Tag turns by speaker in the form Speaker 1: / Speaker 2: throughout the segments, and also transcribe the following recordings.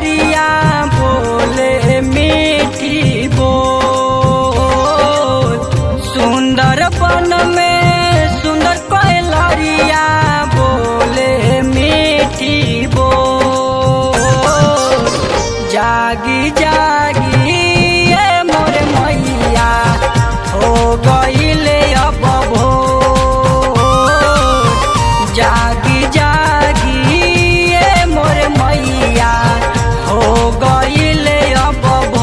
Speaker 1: लरिया बोले मीठी बोल सुंदर बन में सुंदर कोई लरिया बोले मीठी बोल जागी जागी ए मोरे मैया हो गईले अब भोर जागी जागी ए मोरे मैया हो गईले अब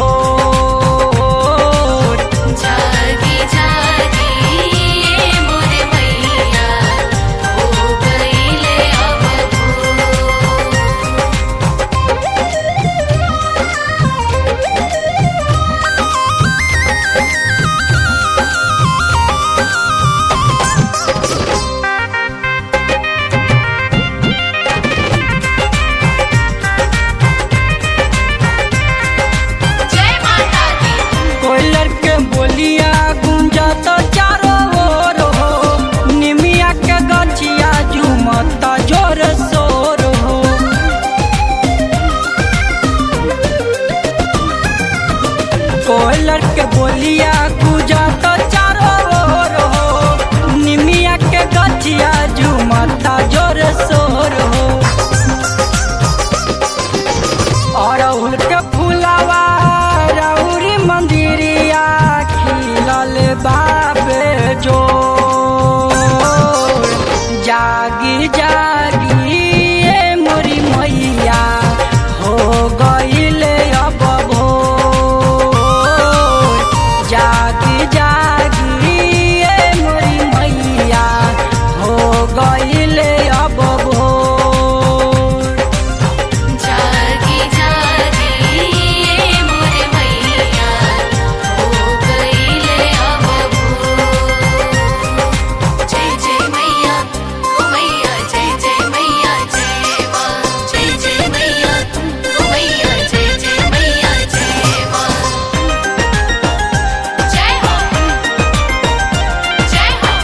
Speaker 1: भोर
Speaker 2: जागी जागी ये मोरे मैया हो गईले अब भोर जय माता दी
Speaker 1: कोयलर के बोलिया गुंजत चारों ओर हो निमिया के गछिया झुमत जोर शोर हो कोयलर के बोलिया गुंजत चारों ओर हो निमिया के गछिया झुमत जोर शोर हो अरहुल के फुलवा रौरी मंदिरिया खिलल बाबे जो जागी जागी ए मोरी मैया हो गईले अब भोर जागी जागी ए मोरी मैया हो गईले अब भोर
Speaker 2: जागी जागी ये मोरे मैया हो गईले अब भोर जय जय मैया ओ मैया जय जय मैया जय माँ जय जय मैया ओ मैया जय जय मैया जय माँ जय हो जय हो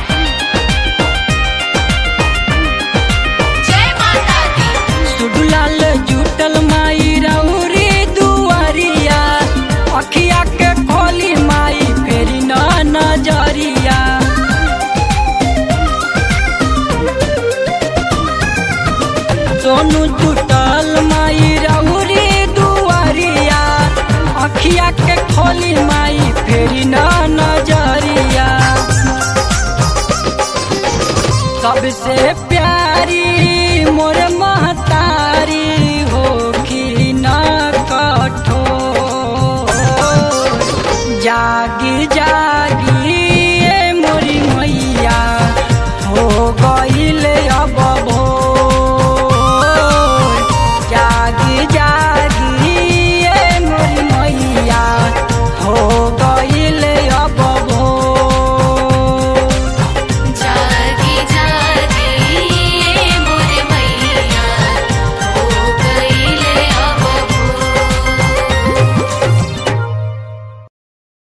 Speaker 2: जय माता दी
Speaker 1: सुडलाल जुटल माई रौरी दुआरिया अखिया के खोली माई फेरी न नजरिया सोनू जुटल माई रौरी दुआरिया अखिया के खोली माई फेरी न नजरिया सबसे प्यारी मोर महतारी हो कि न कठोर जागी जागी